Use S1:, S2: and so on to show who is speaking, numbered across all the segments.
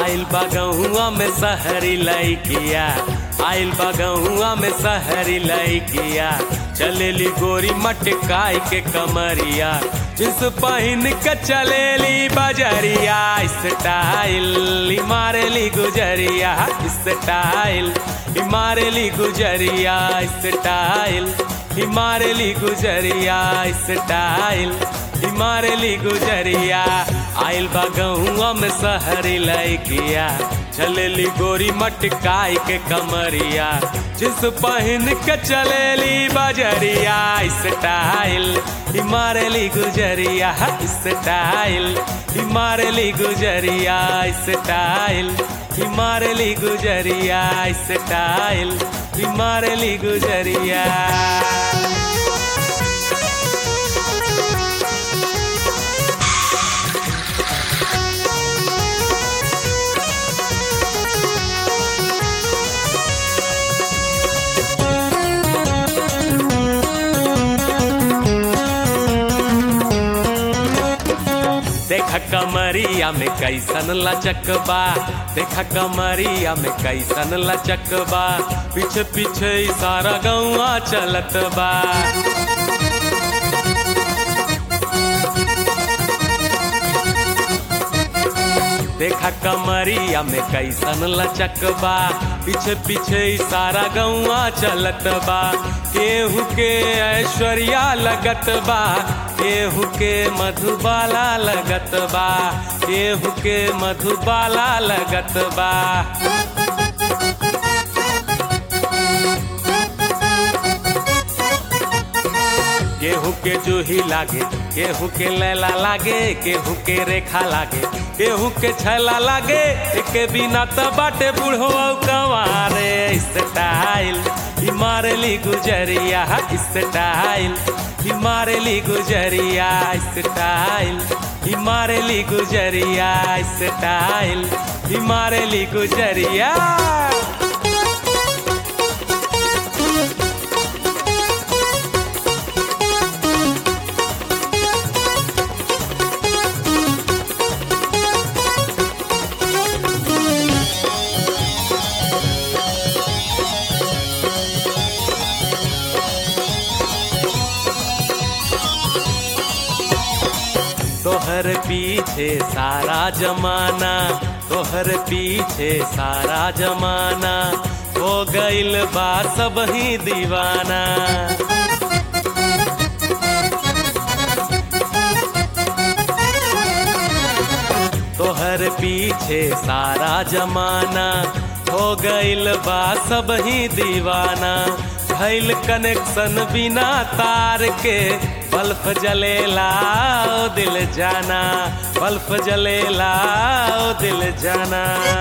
S1: आइल बगहुआ में सहरी लैकिया आइल बगहुआ में सहरी लैकिया चलेली गोरी मटकाई के कमरिया जिस पहिन के चलेली बजरिया स्टाइल मारेली गुजरिया स्टाइल मारेली गुजरिया स्टाइल मारेली गुजरिया स्टाइल मारेली गुजरिया आइल बगहुआ में सहरी लैकिया चलेली गोरी मटकाई के कमरिया जिस पहिन के चलेली बजरिया स्टाइल मारेली गुजरिया स्टाइल मारेली गुजरिया स्टाइल मारेली गुजरिया स्टाइल मारेली गुजरिया देखा कमरिया में कैसन लचकबा देखा कमरिया में कैसन लचकबा पीछे पीछे सारा गौआ चलत बा देखा कमरिया में कैसन लचकबा पीछे पीछे सारा गौआ चलत बा केहू के ऐश्वर्या लगत बा केहू के मधुबाला लगत बा केहू के मधुबाला लगत बा केहू के जूही लागे केहू के लैला लागे केहू के रेखा लागे केहू के छैला लागे के बिना त बाटे बूढ़ो कवारे स्टाइल मारली गुजरिया स्टाइल मारली गुजरिया स्टाइल मारली गुजरिया स्टाइल मारली गुजरिया तोहर पीछे सारा जमाना तोहर पीछे सारा जमाना हो गइल बा सब ही दीवाना तोहर पीछे सारा जमाना हो गइल बा सब ही दीवाना भइल कनेक्शन बिना तार के बल्ब जलेला ओ दिल जाना बल्ब जलेला ओ दिल जाना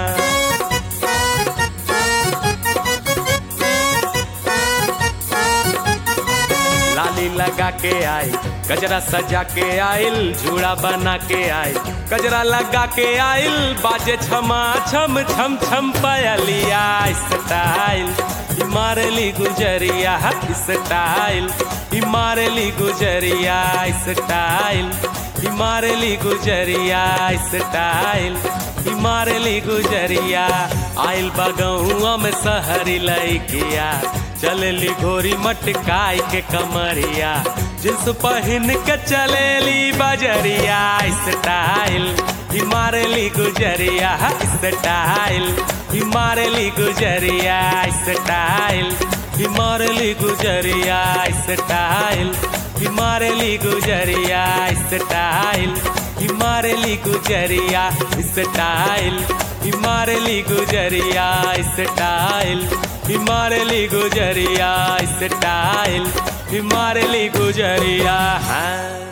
S1: लाली लगा के आई गजरा सजा के आइल झूड़ा बना के आई गजरा लगा के आइल बाजे छमा छम छम छम पयलिया स्टाइल मारली गुजरिया स्टाइल मारली गुजरिया स्टाइल मारली गुजरिया स्टाइल मारली गुजरिया आइल बगहुआ में सहरी लैकिया चलेली घोरी मटकाई के कमरिया जिस पहिन के चलेली बजरिया स्टाइल मारली गुजरिया स्टाइल मारली गुजरिया स्टाइल मारली गुजरिया स्टाइल मारली गुजरिया स्टाइल मारली गुजरिया स्टाइल मारली गुजरिया स्टाइल मारली गुजरिया स्टाइल मारली गुजरिया हाँ